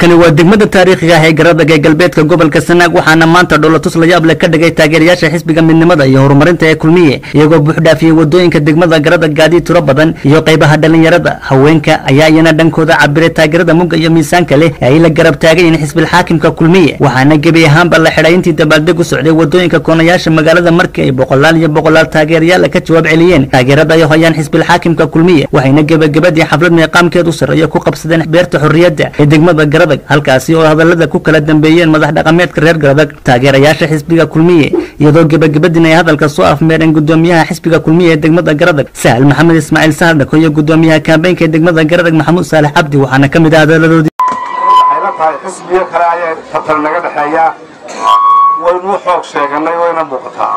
halkani waa degmada taariikhiga ah ee garadag ee galbeedka gobolka sanaag waxaana maanta dholotus layaab leh ka dhigay taageerayaasha xisbiga midnimada iyo horumarinta ee kulmiye iyagoo buuxdhaafiyey wadooyinka degmada garadag gaadiid tiro badan iyo qaybaha dhalinyarada haweenka ayaa iyana dhankooda cabiray taageerada mugga iyo miisaanka leh ee ay la garab taagayiin xisbilxaakimka kulmiye waxaana gebi ahaanba la xidhay intii dabaaldeg u socday wadooyinka koonayaasha magaalada markii ay boqolaal iyo boqolaal taageerayaal ka jawaab celiyeen taageerada ay hayaan xisbilxaakimka kulmiye waxayna gebagabadii xaflad meeqaamkeedu sarreeya ku qabsadeen beerta xorriyadda ee degmada garadag halkaasi oo hadalada ku kala dambeeyeen madax dhaqameedka reer garadag taageerayaasha xisbiga kulmiye iyadoo gebagabadin ay hadalka soo afmeereen gudoomiyaha xisbiga kulmiye ee degmada garadag sahal maxamed ismaaciil sahal dhako iyo gudoomiyaha kaambeynka ee degmada garadag maxamuud saalex cabdi waxaana ka mid ah hadaladoodii waxay la tahay xisbiyo kale ayaa tatar naga dhexeeya waynuu xoog sheeganay wayna muuqataa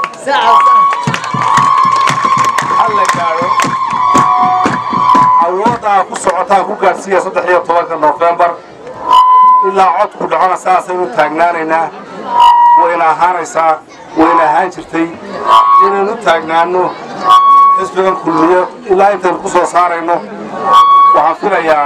hal la gaadho awooddaa ku socotaan ku gaadhsiiya saddex iyo tobanka nofembar ilaa codku dhacona saasaynu taagnaanaynaa wayna ahaanaysaa wayna ahaan jirtay inaynu taagnaano xisbigan kulmiyo ilaa intaynu ku soo saarayno waxaan filayaa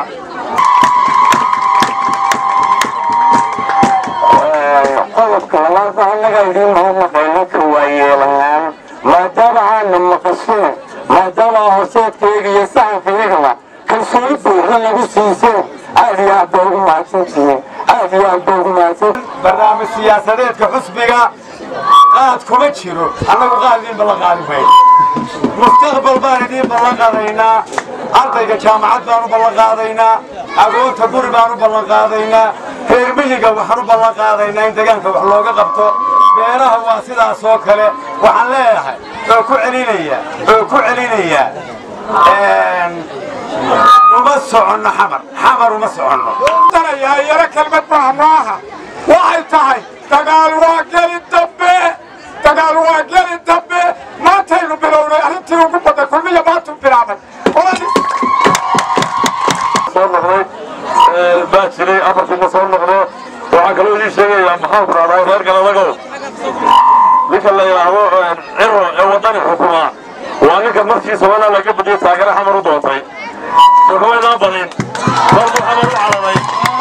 qodobka labaad annaga idiin mahadnaqayno ka waayeelanaan maadaama aana maqasheen maadaama horseedkayga iyo saxankayagaba kalsooni buuxa nagu siiseen aad iyo aad baa ugu mahadsantihiin aad iyo aad baa ugu mahadsan barnaamij siyaasadeedka xusbiga qaad kuma jiro annagu qaad idiin ballan qaadi mayn mustaqbal baan idiin ballan qaadaynaa ardayga jaamacad baan u ballan qaadaynaa agoonta guri baan u ballan qaadaynaa reer miyiga waxaan u ballan qaadaynaa in deegaanka wax looga qabto beeraha waa sidaas oo kale waxaan leeyahay oo ku celinaya oo ku celinaya uma soconno xamar xamar uma soconno yaro kelmad maaha maaha waxay tahay dagaal waa geli dambe dagaal waa geli dambe maantaynu bilownay arrintii ugu badan kulmiya maantu bilaabay soo noqday baa jiray amarkiina soo noqdo waxaan kaloo idiin sheegayaa maxaan ku dhahdaa reer galadagow ninka la yidhaahdo ciro ee waddani xukumaa waa ninka markii somalaa laga badiyey taageere xamar u doontay xukumaydaan badin markuu xamar u caraday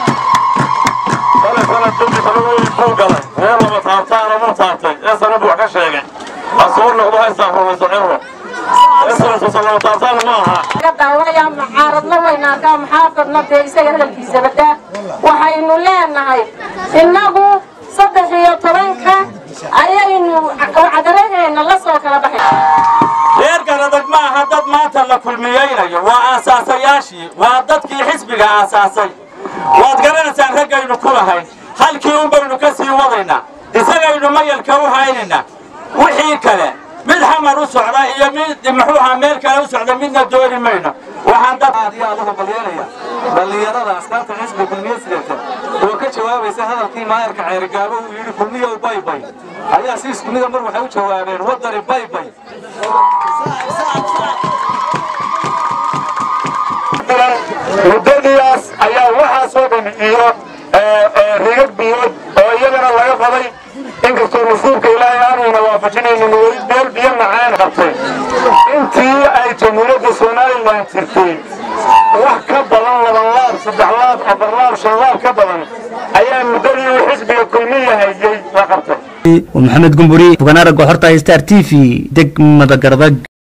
sale sanad dambi sababooyin buu galay reer lama taabtaana muu taabtay ee sana buu wax ka sheegay ha soo noqdo ha istaafrumayso ciro ee sanadkusa lama taabtaana ma aha daawaya mucaaradna waynaarkaa muxaafadna dee isaga hadalkiisa badaa waxaynu leenahay innagu saddex iyo tobanka ayaynu cadaraheena la soo kala baxay reer garadag ma aha dad maanta la kulmiyeynayo waa aasaasayaashii waa dadkii xisbiga aasaasay waad garanaysaan raggaynu ku lahayn halkii un baynu ka sii wadaynaa isagaynu mayalka u haynaynaa wixii kale mid xamar u socda iyo mid muxuu ahaa meel kale u socda midna dooni mayno waxaan dad aad iyo aad uga balyeelaya dhallinyarada askaarta xisbi kulmiye sideeta oo ka jawaabaysa hadalkii maayarka ceerigaabo uu yidhi kulmiyow baybay ayaa si isku mida mar waxay u jawaabeen waddani baybay muddadiias ayaa waxaasoo dhan iyo rigag biyood oo iyagana laga qaday inkastoo nasiibka ilaahay aanayna waafajinaynin weli meel biyo macaan qabtay intii ay jamhuuriyadda somalilan jirtay wax ka badan laban laab saddex laab afar laab shan laab ka badan ayaa muddadii uu xisbiga kulmiya hayay la qabtay maxamed gumburi fogaan aragga xorta star t v degmada garadag